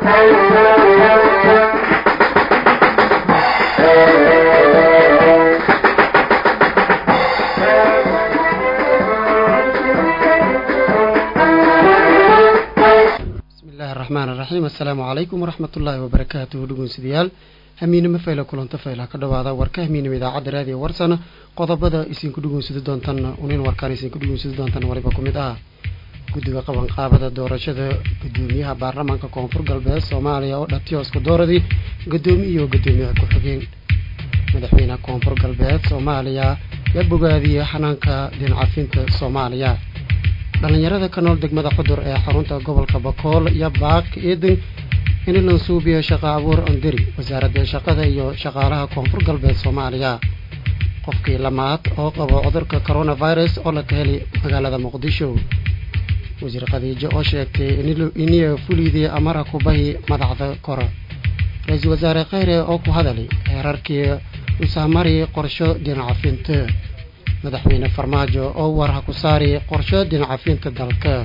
raxmaan raxiim assalaamu calaykum waraxmat ullaahi wabarakaatuhu dhegeystayaal hamiinimo fayla kulanto fayla ka dhawaada warka hamiinimo idaacadda raadiyo warsana qodobada isinku dhegeysadi doontan unin warkaan isinku dhegeysadi doontan waliba ku mid ah guddiga qabanqaabada doorashada gudoomiyaha baarlamaanka koonfur galbeed soomaaliya oo dhatiyooska dooradii gudoomiye iyo gudoomiyaha ku-xigeen madaxweynaha koonfur galbeed soomaaliya yaa bogaadiyey xanaanka dincafinta soomaaliya dhalinyarada ka nool degmada xudur ee xarunta gobolka bakool iyo baak eedan in la suubiyo shaqo abuur onderi wasaaradda shaqada iyo shaqaalaha koonfur galbeed soomaaliya qofkii lamaad oo qabo cudurka coronavirus oo la ka helay magaalada muqdisho wasiir khadiijo oo sheegtay iniya fulidii amara kubahi madaxda kore ra-iisul wasaare kheyre oo ku hadalay heerarkii usaamari qorsho dhinacafinta madaxweyne farmaajo oo war ha ku saari qorsho dhinacafinta dalka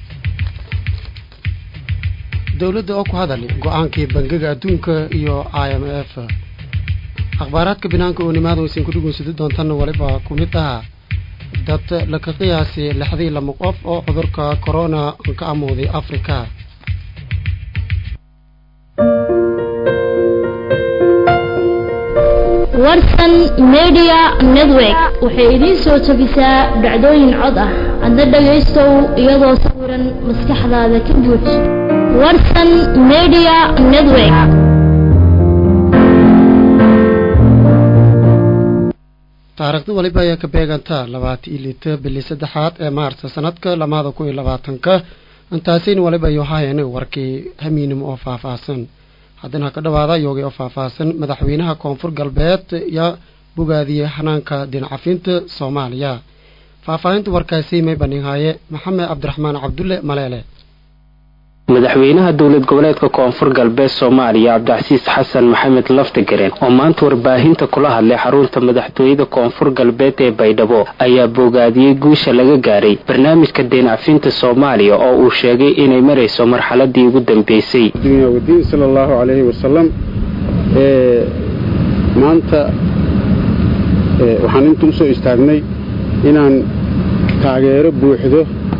dowladda oo ku hadalay go-aankii bangiga adduunka iyo i m f akhbaaraadka binaanka oo nimaada waysan ku dhugeysadi doontanna waliba ku mid ah dad laka qiyaasay lixdii lama qof oo cudurka corona ka amooday africa warsan media network waxay idiin soo jebisaa dhacdooyin cod ah adna dhagaystow iyadoo sawiran maskaxdaada ka buuj warsan media network taariikhda waliba ayaa ka beegantaa labaatan iyo lita bili saddexaad ee maarta sanadka lamaada kun iyo labaatanka intaasina waliba ayuu haayeen warkii hamiinimo oo faahfaahsan haddana ka dhawaada yoogay oo faahfaahsan madaxweynaha koonfur galbeed yaa bogaadiyey xanaanka dhinacafinta soomaaliya faahfaahinta warkaasi may bandhighaaye maxamed cabdiraxmaan cabdulle maleele madaxweynaha dowlad goboleedka koonfur galbeed soomaaliya cabdicasiis xasan maxamed laftagareen oo maanta warbaahinta kula hadlay xarunta madaxtooyada koonfur galbeed ee baydhabo ayaa bogaadiyey guusha laga gaaray barnaamijka deencafinta soomaaliya oo uu sheegay inay marayso marxaladii ugu dambeysay wadiin sala allahu calayhi wasalam maanta waxaan inta usoo istaagnay inaan taageero buuxdo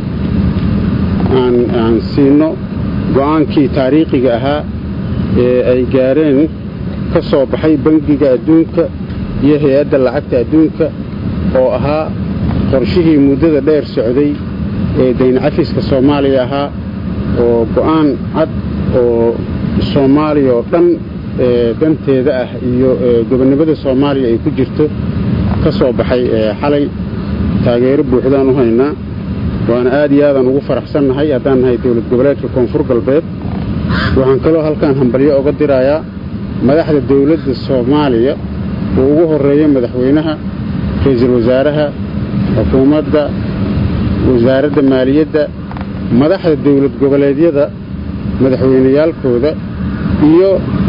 aan siino go-aankii taariikhiga ahaa ee ay gaareen ka soo baxay bangiga adduunka iyo hay-adda lacagta adduunka oo ahaa qorshihii muddada dheer socday ee dayncafiska soomaaliya ahaa oo go'aan cad oo soomaaliya oo dhan danteeda ah iyo gobonnimada soomaaliya ay ku jirto ka soo baxay xalay taageero buuxdaan u haynaa waana aad iyo aadaan ugu faraxsannahay haddaan nahay dowlad goboleedka koonfur galbeed waxaan kaloo halkaan hambalyo oga dirayaa madaxda dowladda soomaaliya uu ugu horreeyo madaxweynaha ra-iisul wasaaraha xukuumadda wasaaradda maaliyadda madaxda dowlad goboleedyada madaxweyneyaalkooda iyo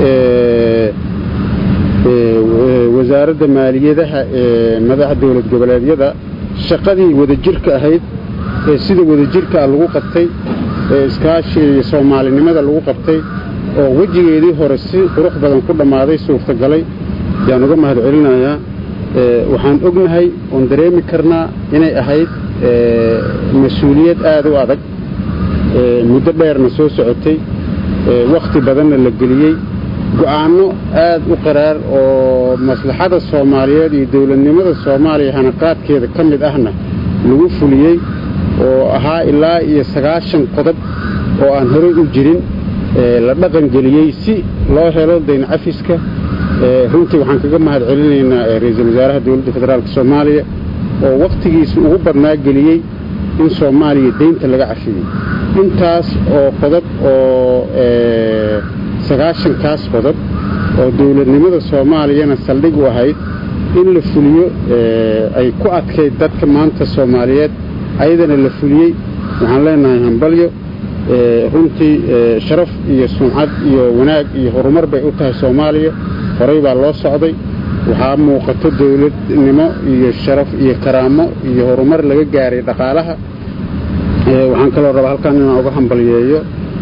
wasaaradda maaliyadaha ee madaxa dowlad goboleedyada shaqadii wadajirka ahayd ee sida wadajirkaa lagu qabtay ee iskaashiga iyo soomaalinimada lagu qabtay oo wejigeedii hore si qurux badan ku dhammaaday suurtagalay yaan uga mahad celinayaa waxaan ognahay oon dareemi karnaa inay ahayd mas-uuliyad aad u adag muddo dheerna soo socotay wakhti badanna la geliyey go'aanno aad u qaraar oo maslaxada soomaaliyeed iyo dowladnimada soomaaliya hanaqaadkeeda ka mid ahna lagu fuliyey oo ahaa ilaa iyo sagaashan qodob oo aan horey u jirin la dhaqangeliyey si loo helo dayncafiska runtii waxaan kaga mahad celinaynaa ra-iisul wasaaraha dowladda federaalk soomaaliya oo wakhtigiisa ugu badnaa geliyey in soomaaliya deynta laga cafiyey intaas oo qodob oo sagaashankaas qodob oo dowladnimada soomaaliyana saldhig u ahayd in la fuliyo ay ku adkayd dadka maanta soomaaliyeed ayadana la fuliyey waxaan leenahay hambalyo runtii sharaf iyo sumcad iyo wanaag iyo horumar bay u tahay soomaaliya horey baa loo socday waxaa muuqato dowladnimo iyo sharaf iyo karaamo iyo horumar laga gaaray dhaqaalaha waxaan kaloo rabaa halkaan inaan uga hambalyeeyo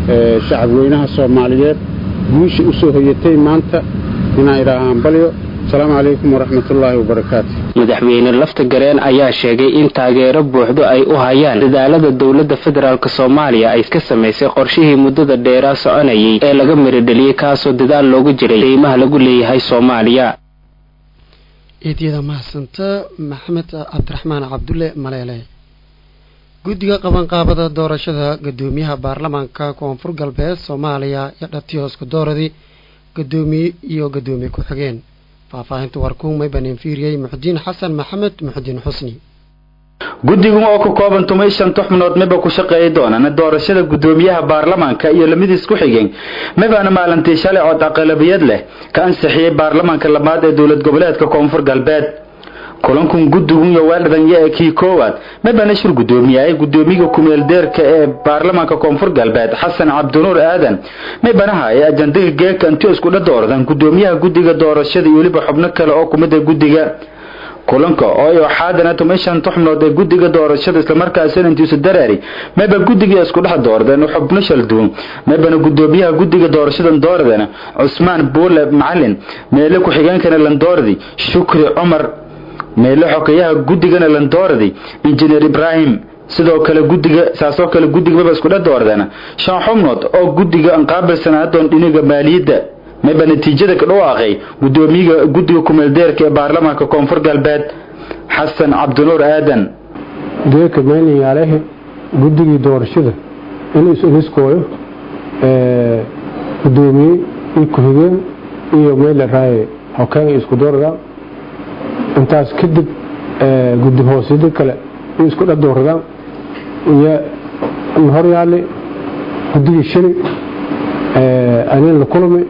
shacab weynaha soomaaliyeed guusha u soo hoyatay maanta inaan idhaaha hambalyo asalaamu calaykum waraxmatullaahi wabarakaatu madaxweyne lafta gareen ayaa sheegay in taageero buuxdo ay u hayaan dadaalada dowladda federaalk soomaaliya ay ka samaysay qorshihii muddada dheeraa soconayay ee laga miradheliyey kaasoo dadaal loogu jiray qiimaha lagu leeyahay soomaaliya eedyada mahadsanta maxamed cabdiraxmaan cabdulle maleele guddiga qabanqaabada doorashada guddoomiyaha baarlamaanka koonfur galbeed soomaaliya iyo dhatiyoosku dooradii guddoomiye iyo guddoomiye ku-xigeen faahfaahinta warkuumay baneenfiiriyey muxudiin xasan maxamed muxudiin xusni guddigan oo ka kooban tumay shanta xubnood miba ku shaqeeyi doonaan doorashada guddoomiyaha baarlamaanka iyo lamidiis ku xigeen mibaana maalintii shalay cod aqalabiyad leh ka ansixiyey baarlamaanka labaad ee dowlad goboleedka koonfur galbeed kulankun guddigun iyo weeldhadanya ee kii koowaad mibana shir guddoomiyahay guddoomiyaha kumeeldeerka ee baarlamaanka koonfur galbeed xasan cabdinuur aadan mibanaha ee ajandaga geeka intii iskudha dooradan guddoomiyaha guddiga doorashada iyo weliba xubno kale oo kumida guddiga kulanka oo ay waxaadana tumay shanta xubnood ee guddiga doorashada islamarkaasina intiisu dareeri mayba guddiga isku dhex dooradeen xubno shal duwan maybana guddoomiyaha guddiga doorashadan dooradeen cusmaan buule macalin meele ku-xigeenkana landooradi shukri cumar meele xokeyaha guddigana landooradi injineer ibraahim sidoo kale guddiga saasoo kale guddiga mayba isku dhex dooradeen shan xubnood oo guddiga anqaabilsanaadoon dhiniga maaliyadda mayba natiijada ka dhawaaqay guddoomiyaha guddiga kumeeldeerka ee baarlamaanka koonfur galbeed xasan cabdinuur aadan geeka maylinyaalehe guddigii doorashada inuu is-iniskooyo guddoomiye iyo ku-xigeen iyo mayla raaye xokeen isku dooradaan intaas kadib guddi hoosiyada kale in isku dha dooradaan iyo horyaale guddigii shali anin la kulmay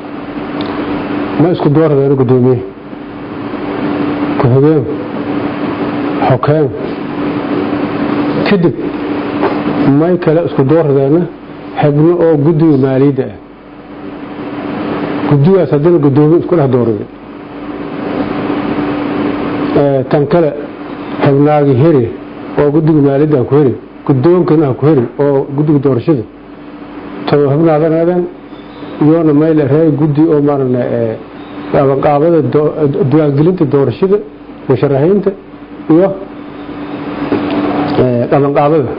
ma isku dooradeen guddoomiye ku-xigeen xokeen kadib may kale isku dooradeena xibno oo guddiga maaliyadda ah guddigaas haddana guddoomiye isku dhex doorada tan kale xibnaagi heri oo guddiga maaliyadda ku heri guddoonkana ku heri oo guddiga doorashada tabo xibnaadanaadaan iyoona mayla reey guddi oo maarana qaabada diiwaangelinta doorashada musharaxiinta iyo qabanqaabada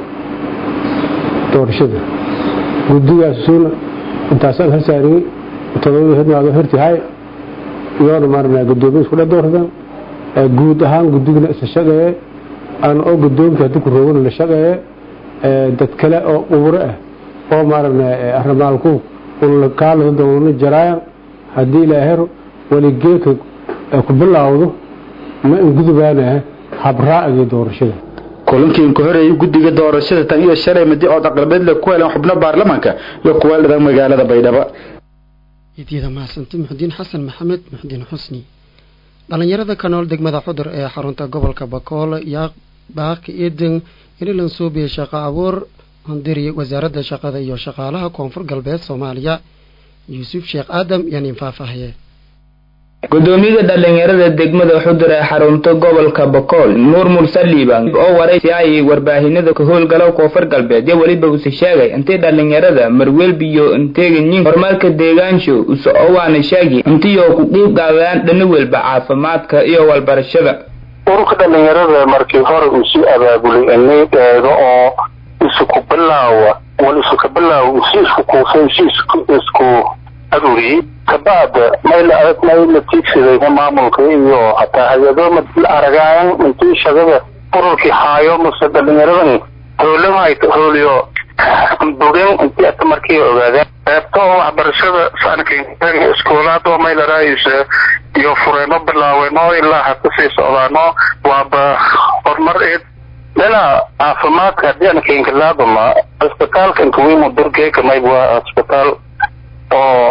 doorashada guddigaasuna intaasaan ha saariyey todobada xibnaado hertihay iyoona maarana guddoomiye isku dhex dooradaan guud ahaan guddigana isla shaqeeye aan oo guddoonka haddii ku roogana la shaqeeye dad kale oo quburo ah oo maarana arrimaalku kaalada doonana jaraayan haddii ilaahero weligeeka ku bilaawdo ma ingudubaanaha habraa'agii doorashada kulankii ka horeeyay guddiga doorashada tan iyo shalay madi ood aqlabeed le ku heleen xubno baarlamaanka iyo kuweeldhadan magaalada baydhabo idyada mahadsanta muxudiin xasan maxamed muxudiin xusni dhalinyarada ka nool degmada xudur ee xarunta gobolka bakool yaa baaqi eedan inilan suubiya shaqo abuur handiri wasaaradda shaqada iyo shaqaalaha koonfur galbeed soomaaliya yuusuf sheekh aadam iyo nin faahfaahiye gudoomiyaha dhalinyarada degmada xudur ee xarunta gobolka bakool nuur mursaliiban oo waraysi ay warbaahinada ka howlgalo koonfur galbeed iyo weliba use sheegay intay dhalinyarada marwelbiyo inteeganyin horumarka deegaansho use owaana sheegi intiyoo ku qiib qaadaan dhana welba caafimaadka iyo walbarashada ururka dhalinyarada markii hore uu sii abaabulay inay eego oo isku bilaawa wal isku bilaawa uu si isku kuufay si isku aruuriyey kabacda mayla adag mayla tiigsadayna maamulka iyo hataa hay-ado la aragaayan intii shaqada ururkii haayo mase dhalinyaradan howlamahay hooliyo bogen intii ata markii ogaadeen qeybta oo waxbarashada sankan iskoolaad oo mayla raayisa iyo fureeno bilaaweno ilaa ha kusii socdaano waaba horumar eed dhina caafimaadka haddii aan keenkalaadama cisbitaalka inkawimu durgeeka mayb waa cisbitaal oo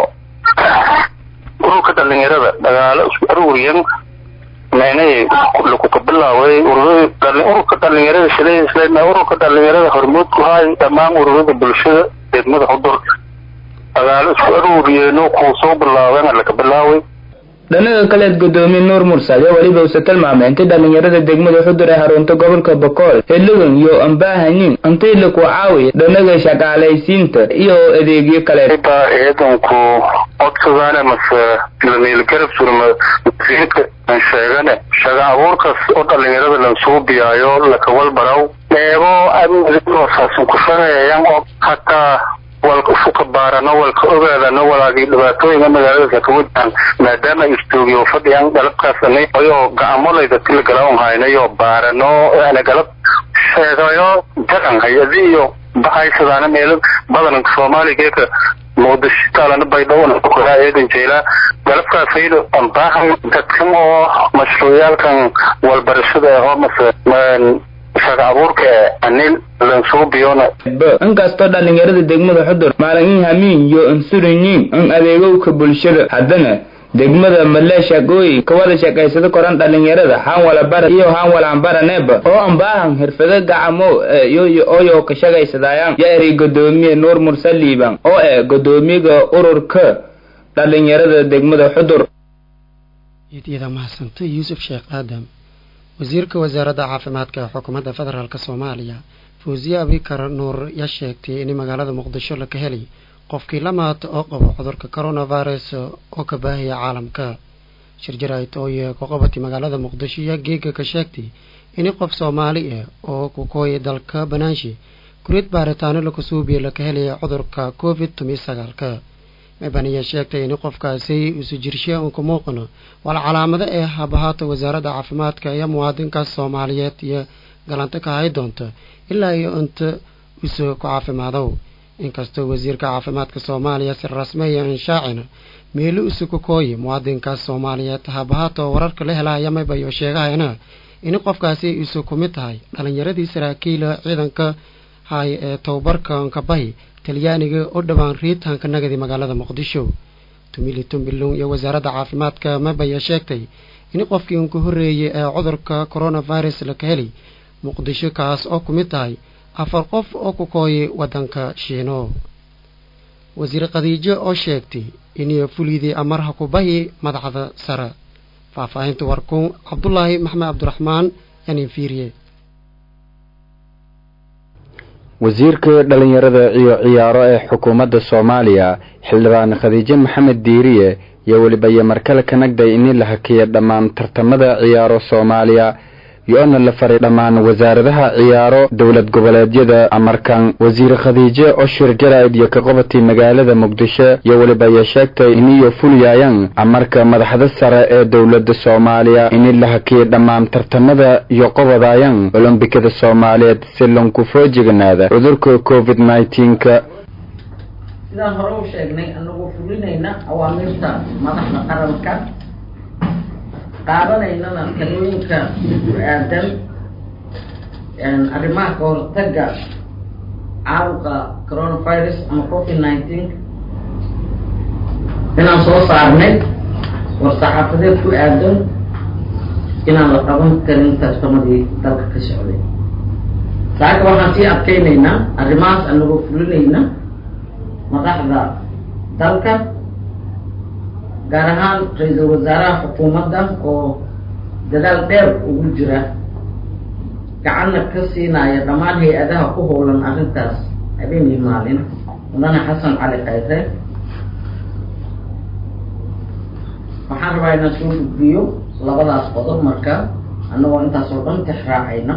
ururka dhalinyarada dhagaalo isku aruuriyan meynay lakuka bilaaway ururka dhalinyarada shilay ururka dhalinyarada hormuudku haay dhammaan ururada bulshada degmada xudur dhagaalo isku aruuriyeeno kuu soo bilaabeen laka bilaaway dhanaga kaleed gudoomiye nuur mursal iyo weliba uuse tilmaamay intii dhalinyarada degmada xudur ee harunta gobolka bokool xiligan iyo ambaahanin intii laku caawiya dhanaga shaqaalaysiinta iyo adeegyo kale ciidanku codsadaan mase lamiilgarab surma masiirka aan sheegane shaqa abuurkaas oo dhalinyarada lansugu biyaayo lakawalbaraw eebo amnigaosaasan ku shaqeeyaan oo hataa walka usuka baarano walka ogaadano walaagii dhibaatooyinka magaalada ka wajahan maadaama istoogiyo fadhiyaan galabkaasani ayoo gacmolayda tila galawn haynayo baarano ana galab sheegayo jaran hay-adi iyo baxaysadaana meelo badanka soomaaligeeka muqdisho taalana baydhowna kukoraa eedan jeelaa galabkaasaydo ambaahan dadkan oo mashruucyaalkan walbarashada ahoo mase shaqa abuurka ee anil lansuubiyona inkastoo dhalinyarada degmada xudur maalin hamiin iyo insurinyiin in adeegowka bulshada haddana degmada maleesha gooyi kawada shaqaysada koran dhalinyarada haan wala bara iyo haan wala ambaraneeba oo ambaahan hirfado gacamo oyo ka shaqaysadaayaan yaa eri gudoomiye nuur mursaliiban oo eh gudoomiyaga ururka dhalinyarada degmada xudur iyada mahadsanta yuusuf sheekh aadam wasiirka wasaaradda caafimaadka ee xukuumadda federaalk soomaaliya fawsiye abikar nuur yaa sheegtay in magaalada muqdisho laka helay qofkii lamaad oo qabo cudurka coronavirus oo ka baahaya caalamka shirjarayd ooye ku qabatay magaalada muqdisho yaa geega ka sheegtay in qof soomaali ah oo ku kooyay dalka banaanshe kurid baaritaano laku suubiya laka helaya cudurka covid tomi sagaalka mebaniya sheegtay in qofkaasi isu jirshe uun ku muuqano wal calaamado ee habahaata wasaaradda caafimaadka iyo muwaadinkaas soomaaliyeed iyo galanta ka hay doonta ilaa iyo inta isu ku caafimaado inkastoo wasiirka caafimaadka soomaaliya si rasmeeya inshaacina meelo isu ku kooyi muwaadinkaas soomaaliyeed habahaata oo wararka la helaya maybayo sheegahayna in qofkaasi isu ku mid tahay dhalinyaradii saraakiila ciidanka hay ee tababarkanka bahi talyaaniga oo dhowaan riitaanka nagadi magaalada muqdisho tumili tumbilung iyo wasaaradda caafimaadka mabaya sheegtay in qofkii unka horreeyay ee cudurka coronavirus laka helay muqdisho kaas oo ku mid tahay afar qof oo ku kooyay waddanka shiino wasiir khadiijo oo sheegtay inay fulidii amarha ku bahi madaxda sare faahfaahinta warkuun cabdulaahi maxmed cabdiraxmaan yanin fiiriye wasiirka dhalinyarada iyo ciyaaro ee xukuumadda soomaaliya xildhibaan khadiijo maxamed diiriye iyo weliba iyo markale ka nagday in la hakiya dhammaan tartamada ciyaaro soomaaliya iyo-na la faray dhammaan wasaaradaha ciyaaro dowlad goboleedyada amarkan wasiir khadiijo oshir jaraid iyo ka qabatay magaalada muqdisho iyo weliba iyo sheegtay iniyo fulyayan amarka madaxda sare ee dowladda soomaaliya in la hakiyay dhammaan tartamada iyo qobodaayan olombikada soomaaliyeed si lanku foojiganaada cudurka covid nneteen-ka sidaan hore u sheegnay anagoo fulinayna awaamirta madaxda qaranka qaadanaynana talooyinka ku aadan arrimaha ka hortaga caabuqa coronavirus ama covid nineteen inaan soo saarnay war-saxaafadeed ku aadan inaan la qaban karin tartamadii dalka ka socday saaka waxaan sii adkeynaynaa arrimahaas anagoo fulinayna madaxda dalka gaar ahaan ra-iisul wasaaraha xukuumadda oo dadaal dheer ugu jira gacanna ka siinaya dhammaan hay-adaha ku howlan arrintaas habeen iyo maalin mudane xasan cali khayre waxaan rabaa inaan soo gudbiyo labadaas qodob marka annagoo intaas oo dhan tix raacayna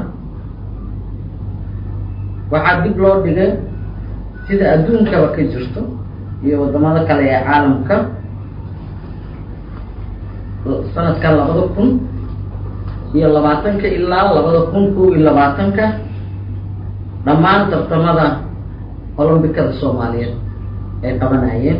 waxaa dib loo dhigay sida adduunkaba ka jirto iyo waddamada kale ee caalamka sanadka labada kun iyo labaatanka ilaa labada kun kow iyo labaatanka dhammaan tartamada olombikada soomaaliyeed ay qabanayeen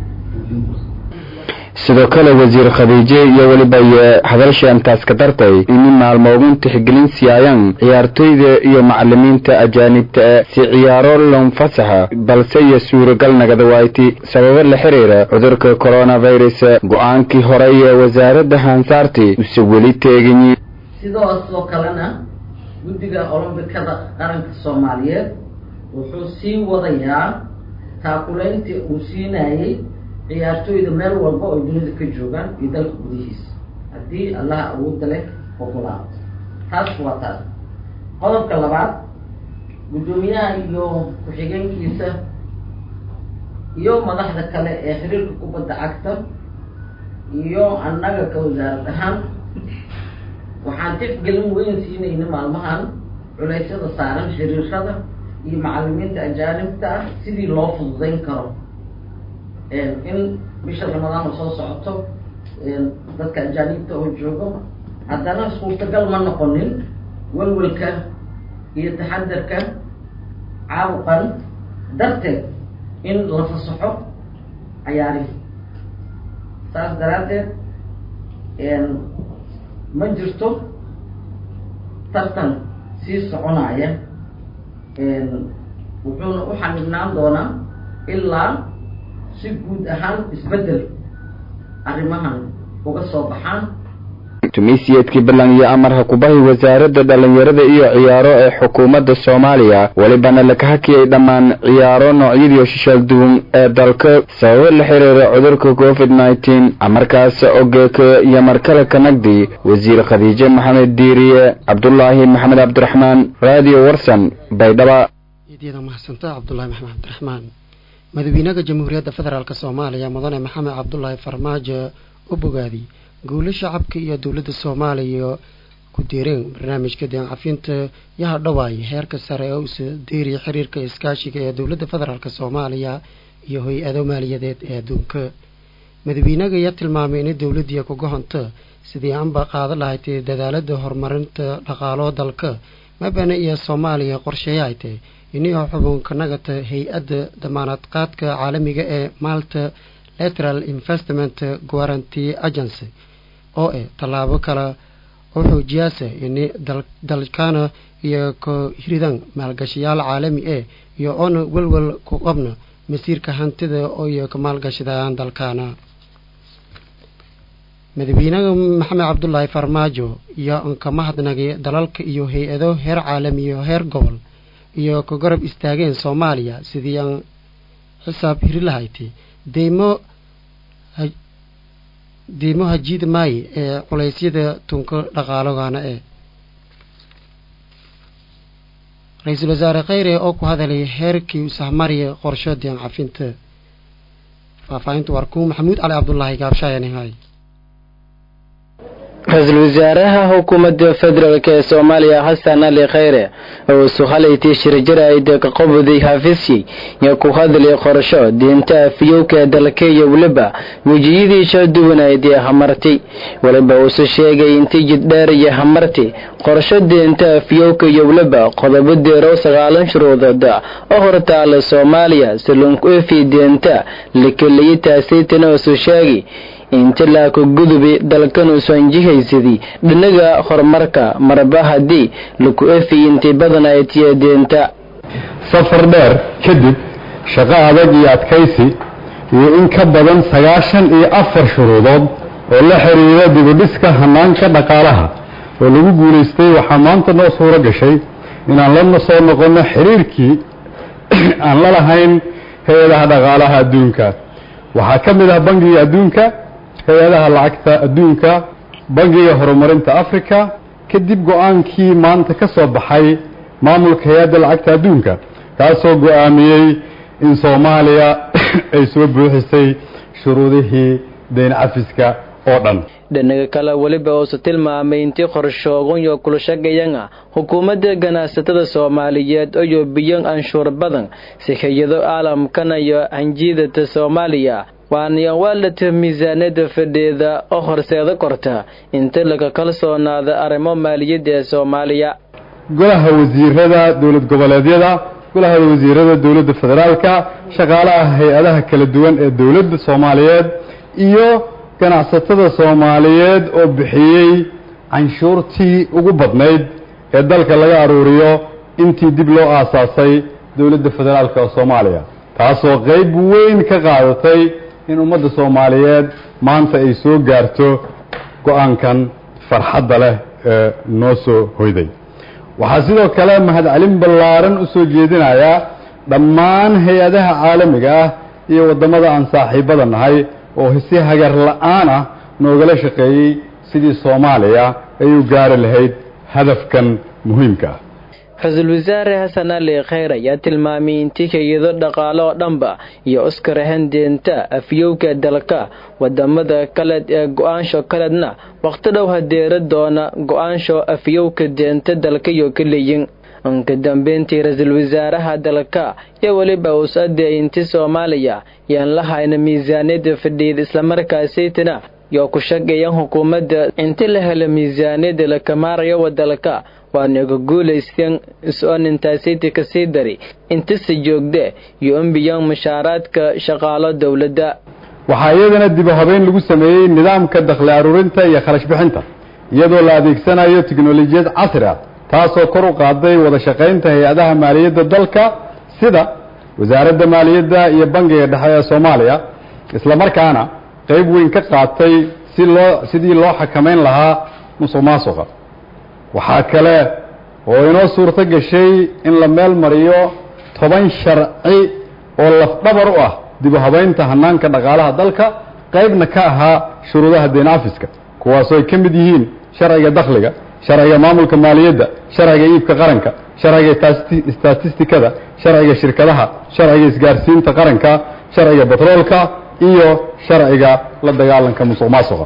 sidoo kale wasiir khadiijo iyo weliba iyo hadalsha intaas ka dartay in maalmoogun tixgelin siiyayaan ciyaartoyda iyo macalimiinta ajaanibta e si ciyaaro lonfasaxa balse iyo suuragal nagada wayti sababo la xiriira cudurka coronavirus go-aankii horey ee wasaaradda hansaarti use weli teeganyi sidoosoo kalena guddiga olombikada qaranka soomaaliyeed wuxuu sii wadayaa taakulayntii uu siinayay ciyaartooyda meel walba oo dunida ka joogaan iyo dalka gudihiisa haddii allaha awoodda leh ogolaado taas waa taas qodobka labaad guddoomiyaha iyo ku-xigeenkiisa iyo madaxda kale ee xiriirka kubadda cagta iyo annaga ka wasaarad ahaan waxaan tifgelin weyn siinayna maalmahan culeysyada saaran xiriirada iyo macalimiinta ajaanibta ah sidii loo fududeyn karo in bisha ramadaana soo socoto dadka ajaanibta oo joogo haddana suurtagal ma noqonin walwalka iyo taxadarka caabuqan darteed in la fasaxo cayaarihi saas daraaddeed ma jirto tartan sii soconaya wuxuuna u xanibnaan doonaa ilaa si guud ahaan isbeddel arrimahan uga soo baxaan tumiisiyeedkii ballan iyo amarha kubahi wasaaradda dhallinyarada iyo ciyaaro ee xukuumadda soomaaliya welibana laka hakiyay dhammaan ciyaaro noocyadii shishaal duwan ee dalka sababo la xiriira cudurka covid nneteen amarkaas ogeeka iyo markale kanagdi wasiir khadiije maxamed diiriye cabdulaahi maxamed cabdiraxmaan radio warsan baydhaba idyada mahadsanta cabdulaahi maxamed cabdiraxmaan madaxweynaha jamhuuriyadda federaalk soomaaliya mudane maxamed cabdulaahi farmaajo u bogaadi guulo shacabka iyo dowladda soomaaliya ku deereen barnaamijka deencafinta yaha dhawaay heerka sare ee usa deeriya xiriirka iskaashiga ee dowladda federaalk soomaaliya iyo hay-ado maaliyadeed ee adduunka madaxweynaga ayaa tilmaamay inay dowladdiiya kuga honto sidii anba qaada lahayd dadaalada horumarinta dhaqaalo dalka mabana iyo soomaaliya qorsheeya ay tahy inio xubunka nagata hay-adda damaanad qaadka caalamiga ee malta lateral investment guaranty agency oo eh tallaabo kale oo xoojiyaasa ini dalkana iyo ka hiridan maalgashayaal caalami eh iyo oona welwel ku qabna masiirka hantida oo iyo ka maalgashadaan dalkana madaxweynaha maxamed cabdulaahi farmaajo iyo anka mahadnagay dalalka iyo hay-ado heer caalami iyo heer gobol iyo ka garab istaageen soomaaliya sidii aan xisaab hiri lahayti deymo deymo hajiida maaye ee culeysyada tunka dhaqaalogana ee ra-iisul wasaare kheyre oo ku hadalay heerkii usahmariya qorsho deen cafinta faahfaahinta warkuu maxamuud cali cabdulaahi gaabshaayanhay ra-iisul wasaaraha xukuumadda federaalk ee soomaaliya xasan ali kheyre oo sukhalaytii shirjaraayda ka qabuday xafiisyey iyo ku hadlay qorsho diinta afiyowka dalka iyo weliba wejiyadii soo duwanayd ee hamartay weliba uuse sheegay intii jiddheer iyo hamartay qorsho diinta afiyowka iyo weliba qodobo deerow sagaalan shuruudood oo hortaala soomaaliya salunku efi diinta lakeliyay taasaytana usu sheegay inta laaka gudubi dalkanuusan jihaysadii dhinaga horumarka marba haddii laku efi intii badan ay tiyadeenta safar dheer kadib shaqo adag iyo adkaysi iyo in ka badan sagaashan iyo afar shuruudood oo la xiriira dibudhiska hanaanka dhaqaalaha oo lagu guulaystay waxaa maanta noo suuro gashay inaan la soo noqonno xiriirkii aan la lahayn hay-adaha dhaqaalaha adduunka waxaa ka mid ah bangiga adduunka hay-adaha lacagta adduunka bangiga horumarinta africa kadib go-aankii maanta ka soo baxay maamulka hay-adda lacagta adduunka kaasoo go-aamiyey in soomaaliya ay soo buuxisay shuruudihii dayn cafiska oo dhan dhinaga kale weliba uuse tilmaamay intii qorshooganyo kulshagayanga xukuumadda ganacsatada soomaaliyeed oyo biyan anshuur badan si hay-ado caalamkana iyo hanjiidata soomaaliya waaniyan waalata miisaanada fadheeda oo horseeda korta inta laga kalsoonaada arrimo maaliyadda ee soomaaliya golaha wasiirada dowlad goboleedyada golaha wasiirada dowladda federaalka shaqaalaha hay-adaha kala duwan ee dowladda soomaaliyeed iyo ganacsatada soomaaliyeed oo bixiyey canshuurtii ugu badnayd ee dalka laga aruuriyo intii dib loo aasaasay dowladda federaalka oo soomaaliya taasoo qayb weyn ka qaadatay in ummadda soomaaliyeed maanta ay soo gaarto go-aankan farxadda leh ee noo soo hoyday waxaa sidoo kale mahadcelin ballaaran u soo jeedinayaa dhammaan hay-adaha caalamiga ah iyo waddamada aan saaxiibada nahay oo si hagar la-aan ah noogala shaqeeyey sidii soomaaliya ay u gaari lahayd hadafkan muhiimka ah ra-iisul wasaare xasan ali kheyr ayaa tilmaamay intii hay-ado dhaqaale oo dhanba iyo oskar handeenta afyowka dalka wadamada kaleed ee go-aansho kaledna waqti dhow hadeera doona go-aansho afyowka deenta dalka iyo ka leeyin inka dambeyntii ra-iisul wasaaraha dalka iyo weliba uus adeey inti soomaaliya yaan la hayna miisaaniyada fadhiid islamarkaasaytana yoo ku shaqeeyan xukuumadda inti la helo miisaaniyada la kamaarayo wadalka waanaga guulaysteen is-oonintaasiti kasii dari intisi joogde iyo ambiyan mushaaraadka shaqaalo dowladda waxaa iyadana dibu habeyn lagu sameeyey nidaamka dakhli aruurinta iyo kharash bixinta iyadoo la adeegsanayo tiknolojiyad casri ah taasoo kor u qaaday wada shaqaynta hay-adaha maaliyadda dalka sida wasaaradda maaliyadda iyo bangiga dhexe ee soomaaliya islamarkaana qayb weyn ka qaatay si loo sidii loo xakamayn lahaa musuq maasuqa waxaa kale oo inoo suurto gashay in la meel mariyo toban sharci oo lafdhabar u ah dibu habaynta hanaanka dhaqaalaha dalka qaybna ka ahaa shuruudaha deen afiska kuwaasoo ay ka mid yihiin sharciga dakhliga sharciga maamulka maaliyadda sharciga iibka qaranka sharciga statistikada sharciga shirkadaha sharciga isgaarsiinta qaranka sharciga batroolka iyo sharciga la dagaalanka musuq maasuqa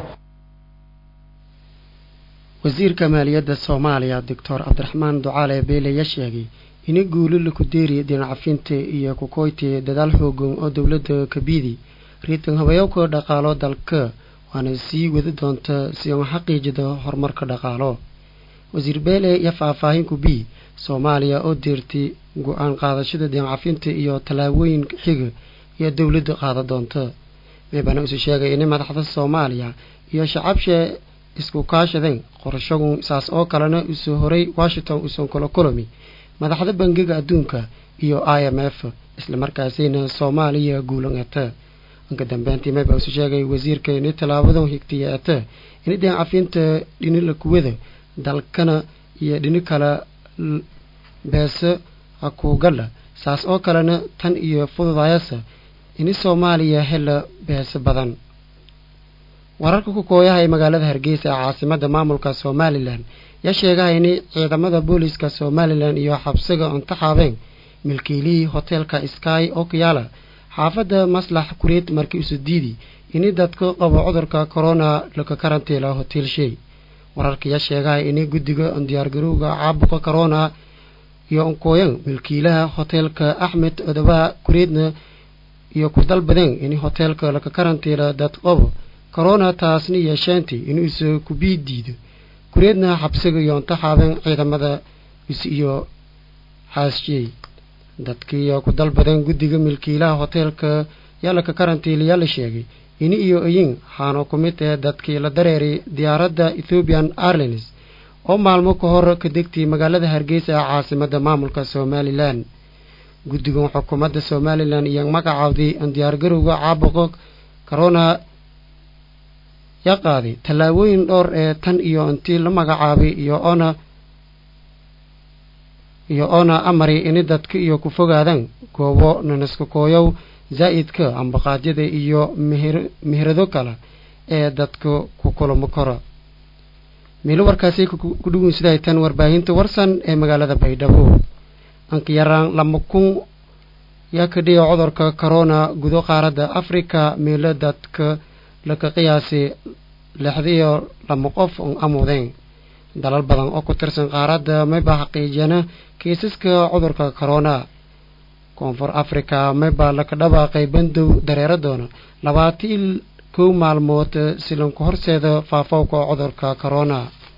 wasiirka maaliyadda soomaaliya doctor cabdiraxmaan ducaale beele ayaa sheegay in guulo laku deeriya dhinacafinta iyo kukoyti dadaal xoogan oo dowladda kabiidi riitan habayowka dhaqaalo dalka waana sii wadi doonta si aan xaqiijida horumarka dhaqaalo wasiir beele iyo faahfaahinku b soomaaliya oo deertay go-aan qaadashada dhinacafinta iyo tallaabooyin xiga iyo dowladda qaada doonta meebana isu sheegay in madaxda soomaaliya iyo shacabsha isku kaashadeen qorashagu saas oo kalena usoo horay washington usan kula kulami madaxda bangiga adduunka iyo i m f islamarkaasina soomaaliya guulan ete inka dambeyntii meba isu sheegay wasiirka ini tallaabadan higtiya ete in dhinac cafinta dhini la kuwada dalkana iyo dhini kale beese hakuugadha saas oo kalena tan iyo fududayasa ini soomaaliya hela beese badan wararka ku kooyaha ee magaalada hargeysa ee caasimada maamulka somalilan yaa sheegaha in ciidamada booliska somalilan iyo xabsiga untaxaabeen milkiilihii hoteelka sky oo kayaala xaafadda maslax kureed markii isu diidi ini dadka qabo cudurka corona laka karantiila hotel shey wararka yaa sheegaha in guddiga diyaargarowga caabuqa corona iyo unkooyan milkiilaha hoteelka axmed odobaha kureedna iyo ku dalbadeen in hoteelka laka karantiila dad qabo corona taasna yeesheentay inuu isa kubii diido kureedna xabsiga iyo intaxaaben ciidamada is iyo xaasjiyey dadkiiyo ku dalbadeen guddiga milkiilaha hoteelka yaalaka karantiiliyaa la sheegay ini iyo iyin waxaana ku mid tahe dadkii la dareeray diyaaradda ethoobian airlines oo maalmo ka hor ka degtay magaalada hargeysa ee caasimada maamulka somalilan guddigan xukuumadda somalilan iyo magacaawday diyaargarowga caabuqa corona yaa qaaday tallaabooyin dhowr ee tan iyo intii la magacaabay iyo oona iyo oona amari ini dadka iyo ku fogaadaan goobo nanaska kooyow zaa'idka ambaqaadyada iyo mihir mihirado kale ee dadka ku kulamo kora miilo warkaasi ku dhugun siday tan warbaahinta warsan ee magaalada baydhabo anka yaraan lama kun yaa ka dhiga cudurka corona gudo qaaradda africa miilo dadka laka qiyaasay lixdiyo lama qof on amudeen dalal badan oo ku tirsan qaaradda mayba xaqiijiyana kiisaska cudurka corona koonfur africa mayba laka dhawaaqay bandow dareero doona labaatan kow maalmood silanku horseeda faafowka cudurka corona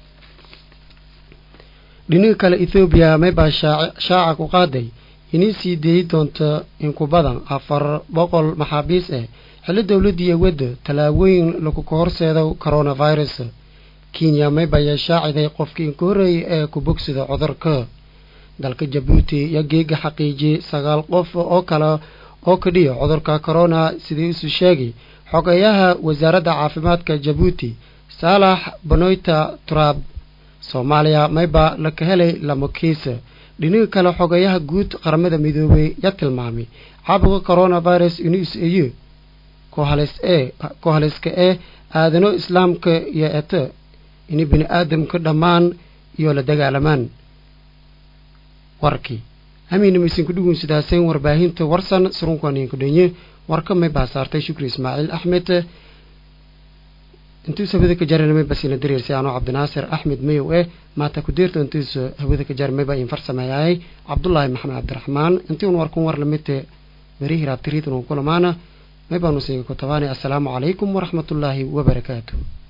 dhinaga kale ethoobiya maybaa shaaca ku qaaday inay sii deeyi doonto inku badan afar boqol maxaabiis ah xilli dowladdiiyo wadda tallaabooyin lakuka horseedo coronavirus kenya mayba ayaa shaaciday qofkii inku horreeyay ee ku bogsida cudurka dalka jabuuti iyo geega xaqiijiyey sagaal qof oo kale oo ka dhiya cudurka corona sidii isu sheegay xogeyaha wasaaradda caafimaadka jabuuti saalax banoyta turab soomaaliya mayba laka helay lama kiisa dhinaga kale xogeyaha guud qaramada midoobey ya tilmaamay caabuqa coronavirus inuu is-eeyo kohales ee kohaleska ee aadano islaamka iyo eto ini bini aadamka dhammaan iyo la dagaalamaan warkii amiina maysinku dhugun sidaaseen warbaahinta warsan surunkaninka dhenye warka may baasaartay shukri ismaaciil axmed intuus hawada ka jaranamay basina dareersi anoo cabdinaasir axmed mayow eh maata kudeerta intuus hawada ka jaramay baa in farsameeyay cabdullaahi maxamed cabdiraxmaan intii un warkun war lamid beri hiraabtiriidan un kulamaana may baanu siiga ku tabaanay assalaamu calaykum waraxmatullaahi wabarakaatu